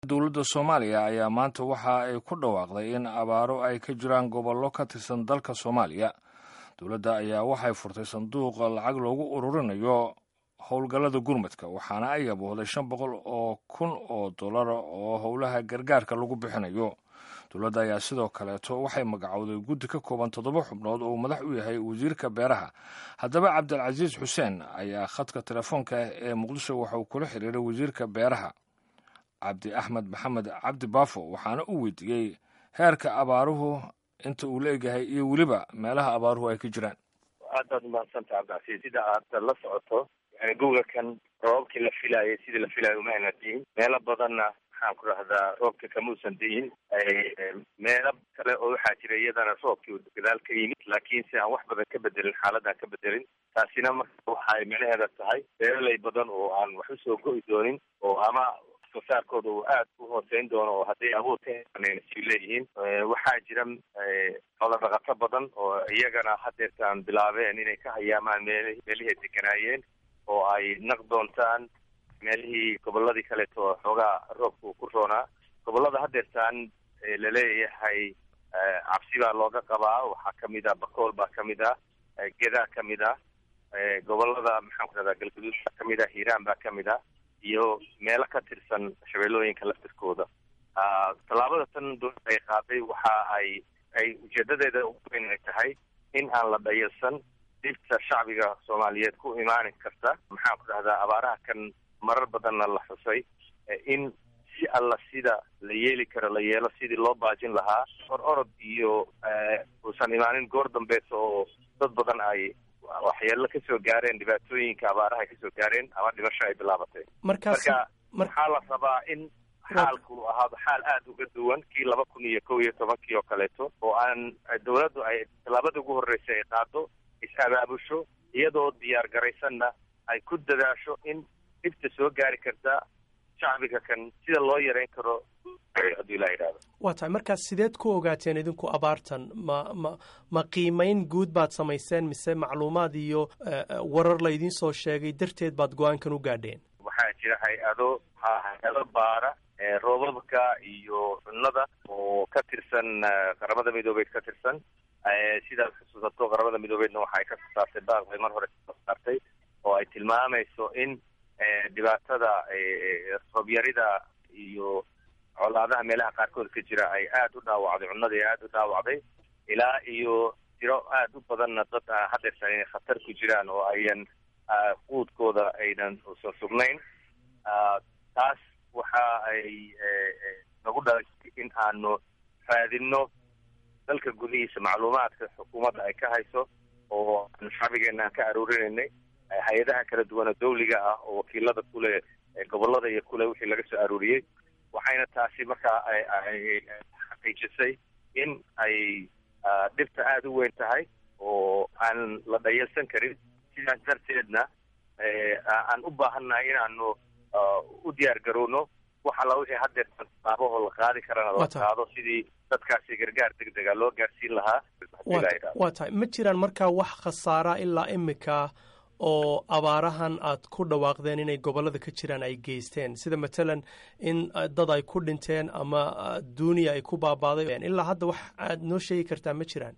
dowladda soomaaliya ayaa maanta waxa ay ku dhawaaqday in abaaro ay ka jiraan gobollo ka tirsan dalka soomaaliya dowladda ayaa waxay furtay sanduuqa lacag loogu ururinayo howlgallada gurmadka waxaana ay aboohday shan boqol oo kun oo dollar oo howlaha gargaarka lagu bixinayo dowladda ayaa sidoo kaleeto waxay magacowday guddi ka kooban toddoba xubnood oo madax u yahay wasiirka beeraha haddaba cabdilcasiis xuseen ayaa khadka telefoonka ee muqdisho waxauu kula xiriiray wasiirka beeraha cabdi axmed maxamed cabdi baafo waxaana uu weydiiyey heerka abaaruhu inta uu la egyahay iyo weliba meelaha abaaruhu ay ka jiraan aad baad umahadsanta cabdicasiis sida aad la socoto gogakan roobabkii la filaayay sidii la filayo uma ayna diin meelo badanna maxaan ku rahdaa roobka kamuusan diin meelo kale oo waxaa jira iyadana roobkii gadaal ka yimid laakiin si aan wax badan ka bedelin xaaladan ka bedelin taasina marka waxay micnaheeda tahay beeraley badan oo aan wax usoo go'i doonin oo ama soosaarkooda uu aad u hooseyn doono oo hadday abuur ka helanayna si leeyihiin waxaa jira xoolo dhaqato badan oo iyagana hadeertaan bilaabeen inay ka hayaamaan meel meelihii deganaayeen oo ay naq doontaan meelihii goboladii kaleeto oo xoogaa roobka uu ku roonaa gobolada hadeertaan laleeyahay cabsi baa looga qabaa waxaa kamid ah bakool baa kamid ah gedaa kamid ah gobolada maxaan ku rahdaa galguduud baa kamid ah hiiraan baa kamid ah iyo meelo ka tirsan shabeellooyinka laftirkooda tallaabada tan dowladda ay qaaday waxa ay ay ujeedadeeda ugu weyn ay tahay in aan la dhayalsan dhibta shacbiga soomaaliyeed ku imaani karta maxaan ku dhahdaa abaaraha kan marar badanna la xusay in si alla sida la yeeli karo la yeelo sidii loo baajin lahaa or orod iyo uusan imaanin goor dambeeto oo dad badan ay waxyeelo kasoo gaareen dhibaatooyinka abaaraha ay kasoo gaareen ama dhimasho ay bilaabatay marka waxaa la rabaa in xaalku ahaado xaal aada uga duwan kii laba kun iyo kow iyo tobankii oo kaleeto oo aan dawladdu ay tallaabada ugu horreysay ay qaado is-abaabusho iyadoo diyaar garaysanna ay ku dadaasho in dhibta soo gaari karta shacbiga kan sida loo yareyn karo hadduu ilaa yidhahdo waa tahay markaas sideed ku ogaateen idinku abaartan ma ma ma qiimayn guud baad samayseen mise macluumaad iyo warar laydiin soo sheegay darteed baad go-aankan u gaadheen waxaa jira hay-ado hay-ado baara roobabka iyo cunnada oo ka tirsan qaramada midoobeed ka tirsan sidaad xusuusato qaramada midoobeedna waxa ay ka soo saartay baaq bay mar hore kasoo saartay oo ay tilmaamayso in dhibaatada roobyarida iyo colaadaha meelaha qaarkood ka jira ay aada u dhaawacday cunnadii aada u dhaawacday ilaa iyo tiro aada u badanna dad hadeersan inay khatar ku jiraan oo ayan quudkooda aynan usan sugnayn taas waxa ay nagu dhalisay in aanu raadino dalka gudihiisa macluumaadka xukuumadda ay ka hayso oo aanu shacbigeena aan ka aruurinaynay hay-adaha kala duwana dawliga ah oo wakiilada kule gobolada iyo kule wixii laga soo aruuriyey waxayna taasi markaa ay xaqiijisay in ay dhibta aada u weyn tahay oo aan la dhayalsan karin sidaas darteedna aan u baahannahay inaanu u diyaar garowno wax alla wixii hadeer tallaabahoo la qaadi karana la qaado sidii dadkaasi gargaar deg dega loo gaarsiin lahaa waa tahay ma jiraan markaa wax khasaara ilaa imika oo abaarahan aad ku dhawaaqdeen inay gobollada ka jiraan ay geysteen sida matalan in dad ay ku dhinteen ama duuniya ay ku baabaaday ilaa hadda wax aad noo sheegi kartaa ma jiraan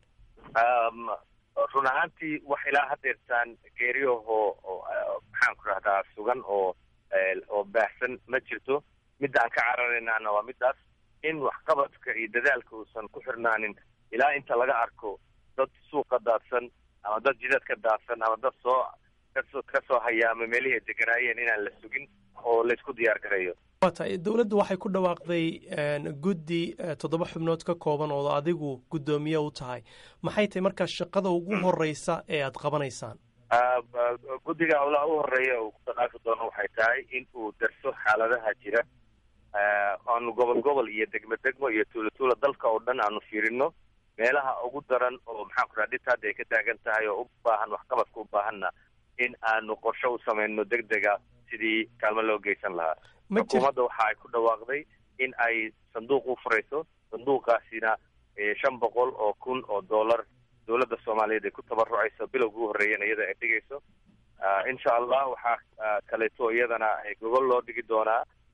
run ahaantii wax ilaa hadeertaan geeriyahoo maxaan ku rahdaa sugan oo oo baahsan ma jirto midda aan ka cararaynaana waa middaas in waxqabadka iyo dadaalka uusan ku xirnaanin ilaa inta laga arko dad suuqa daadsan ama dad jidad ka daadsan ama dad soo kasoo kasoo hayaama meelihii ay deganaayeen inaan la sugin oo laysku diyaar garayo waa tahay dowladdu waxay ku dhawaaqday guddi toddoba xubnood ka kooban oo adigu guddoomiye u tahay maxay tahay markaa shaqada ugu horeysa ee aad qabanaysaan guddiga howlaha u horeeya uu ku dhaqaafi doono waxay tahay in uu darso xaaladaha jira aanu gobol gobol iyo degmo degmo iyo tuulo tuulo dalka oo dhan aanu fiirino meelaha ugu daran oo maxaan ku raha dhibta hadda ay ka taagan tahay oo u baahan waxqabadka u baahanna in aanu qorsho u samayno deg dega sidii kaalmo loo geysan lahaa xukuumadda waxa ay ku dhawaaqday in ay sanduuq u furayso sanduuqaasina shan boqol oo kun oo dollar dowladda soomaaliyeed ay ku tabarucayso bilowga u horreeyana iyada ay dhigayso insha allah waxaa kaleeto iyadana gogol loo dhigi doonaa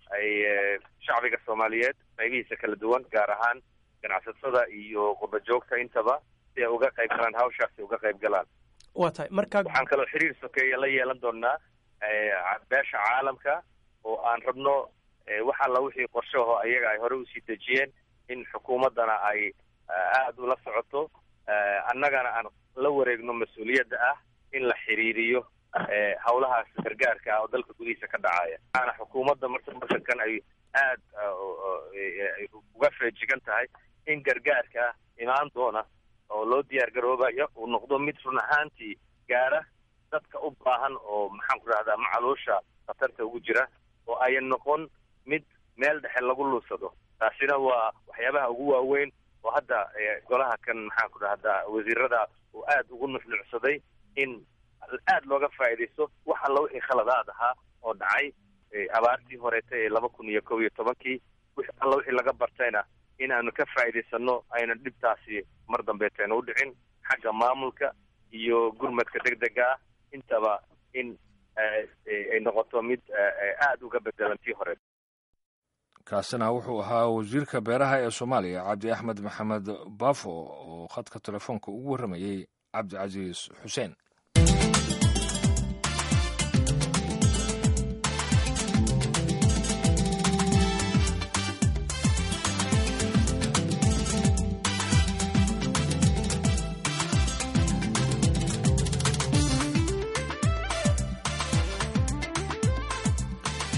ay shacbiga soomaaliyeed qaybihiisa kala duwan gaar ahaan ganacsatada iyo qurbajoogta intaba si ay uga qayb galaan hawshaasi uga qayb galaan waa tahay marka waxaan kaloo xiriir sokeeya la yeelan doonaa beesha caalamka oo aan rabno wax alla wixii qorshaho ayaga ay hore usii dejiyeen in xukuumaddana ay aada ula socoto annagana aan la wareegno mas-uuliyadda ah in la xiriiriyo hawlahaas gargaarka ah oo dalka gudihiisa ka dhacaya waxaana xukuumadda marka markankan ay aad uga feejigan tahay in gargaarka imaan doona oo loo diyaar garoobayo uu noqdo mid run ahaantii gaara dadka u baahan oo maxaan ku rahdaa macaluusha khatarta ugu jira oo ayan noqon mid meel dhexe lagu luusado taasina waa waxyaabaha ugu waaweyn oo hadda golaha kan maxaan ku dhahdaa wasiirada uu aada ugu nuxnucsaday in aada looga faa'iidaysto wax alla wixii khaladaad ahaa oo dhacay abaartii horeeta ee laba kun iyo kob iyo tobankii wix alla wixii laga bartayna in aanu ka faa'iidaysano ayna dhibtaasi mar dambeeteena u dhicin xagga maamulka iyo gurmadka degdega ah intaba in ay noqoto mid aada uga bedelan tii hore kaasina wuxuu ahaa wasiirka beeraha ee soomaaliya cabdi axmed maxamed baafo oo khadka telefoonka ugu warramayey cabdicasiis xuseen